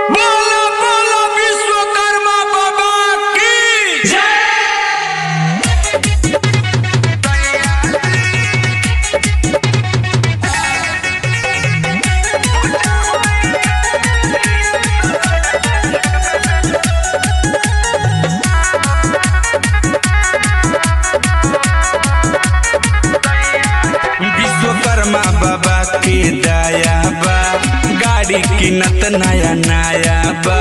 बोलो बोलो विश्वकर्मा बाबा की विश्वकर्मा बाबा के दया बा गाड़ी किनत नया नया बा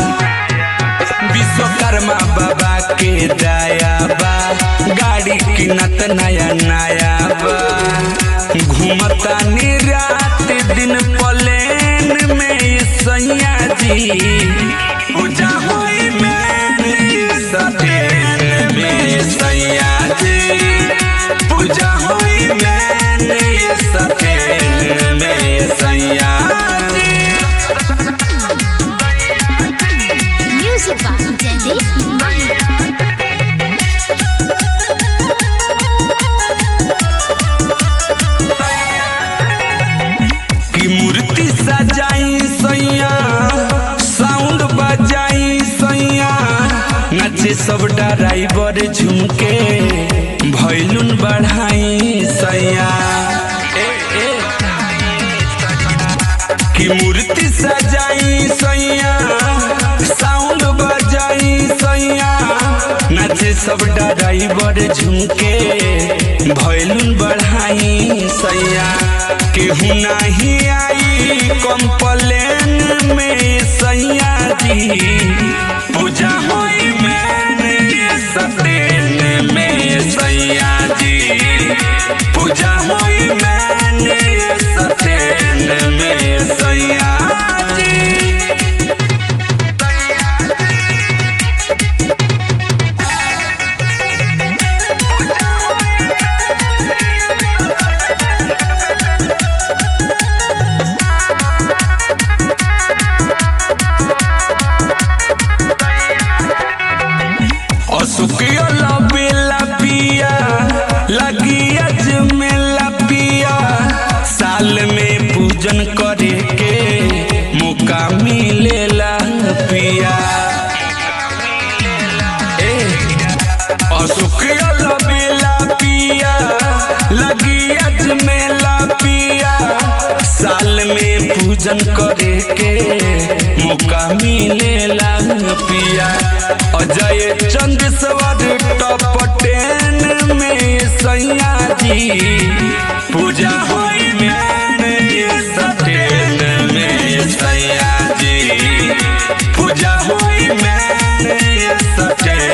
विश्वकर्मा बाबा के दया बा गाड़ी किनत नया नया बा घूमता नी रात दिन प्लेन में सैया जी पूजा होई में सटेन में सैया जी पूजा होई में सटेन में सैया जी Music by Jaideep Mahir. की मूर्ति सजाई सैया साउंड बजाई सैया नचे सब ड्राइवर झुमके भैलुन बढ़ाई सैया ए, ए। की मूर्ति सजाई सैया साउंड बजाई सैया नचे सब ड्राइवर झुमके भैलुन बढ़ाई सैया केहू नहीं आई कंप्लेन में सैया जी पूजा होई में सटेन में सैया जी पूजा होई में सटेन में सैया जी असुकिया बेला पिया लगी अजमेला पिया साल में पूजन करे के मौका मिलेला पिया ए असुकिया बेला पिया लगी अजमेला पिया साल में पूजन करे के मौका मिलेला पिया अजय चंद सवर टॉप टेन में सैया जी पूजा होई में सटेन में सैया